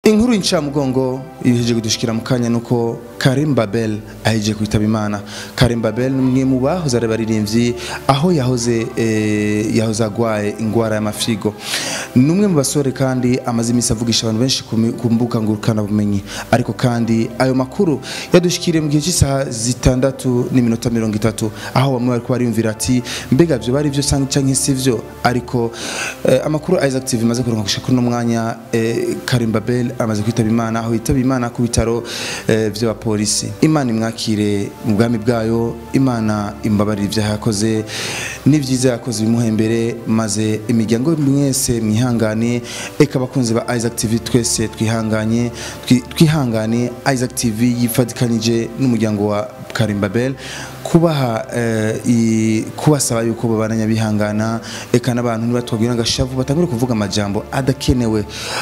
inkuru y'incamugongo iheje kudushikira mu kanya nuko Karim Babel aheje kwitaba Imana Karim Babel ni umwe mu bahoze ari baririmbyi aho yahoze eh, yahoze agwaye ingwara y'amafigo ni umwe mu basore kandi amaze iminsi avugisha abantu benshi ku mi- ku mbuga ngurukana bumenyi ariko kandi ayo makuru yadushikiriye mu gihe cy'isaha zitandatu n'iminota mirongo itatu aho bamwe bariko bariyumvira ati mbega vyo bari vyo canke canke si vyo ariko eh, amakuru Isaac TV imaze kuronka gushika kuri uno mwanya eh, Karim Babel amaze kwitaba Imana aho yitaba Imana ku bitaro eh, vy'abapolisi Imana imwakire mu bwami bwayo Imana imbabarire ivyaha yakoze n'ivyiza yakoze bimuhembere maze imiryango mwese mwihangane eka abakunzi ba Isaac TV twese twihanganye twi- twihangane Isaac TV yifadikanije n'umuryango wa Karim Babel kubaha eh, i- kubasaba yuko babananya bihangana eka n'abantu nibatwabwira agashavu batangure kuvuga amajambo adakenewe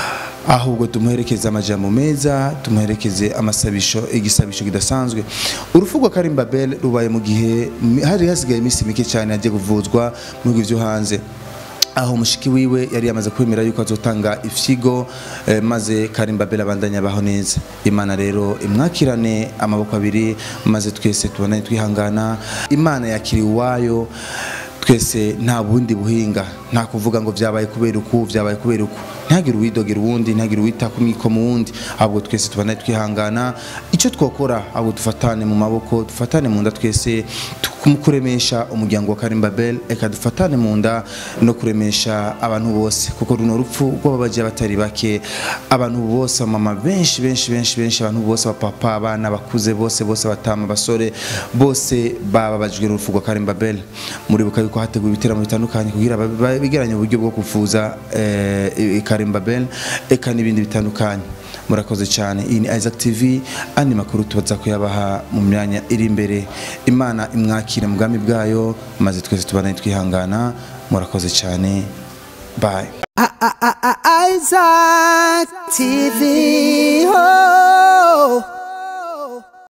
ahubwo tumuherekeze amajambo meza tumuherekeze amasabisho igisabisho kidasanzwe urupfu rwa Karim Babel rubaye mu gihe mi- hari hasigaye iminsi mike cyane agiye kuvuzwa mu bihugu byo hanze aho mushiki wiwe yari yamaze kwemera yuko azotanga ifyigo eh, maze Karim Babel abandanya abaho neza imana rero imwakirane amaboko abiri maze twese tubonane twihangana imana yakiriye uwayo twese nta bundi buhinga nta kuvuga ngo vyabaye kubera uku vyabaye kubera uku ntihagire uwidogera uwundi ntihagire uwita ku mwiko mu wundi ahubwo twese tubandanye twihangana icyo twokora ahubwo dufatane mu maboko dufatane mu nda twese tu- mu kuremesha umuryango wa Karim Babel eka dufatane mu nda no kuremesha abantu bose kuko runo rupfu rw'ababaje batari bake abantu bose mama benshi benshi benshi benshi abantu bose abapapa abana bakuze bose bose batama abasore bose bababajwe n'urupfu rwa Karim Babel muribuka yuko hateguwe ibiteramo bitandukanye kugira babe- babe- bigeranye uburyo bwo kuvuza eh, Karim Babel eka n'ibindi bitandukanye murakoze cyane iyi ni Isaac TV andi makuru tubaza kuyabaha mu myanya iri imbere imana imwakire mu bwami bwayo maze twese tubane twihangana murakoze cyane bye Isaac TV. Oh.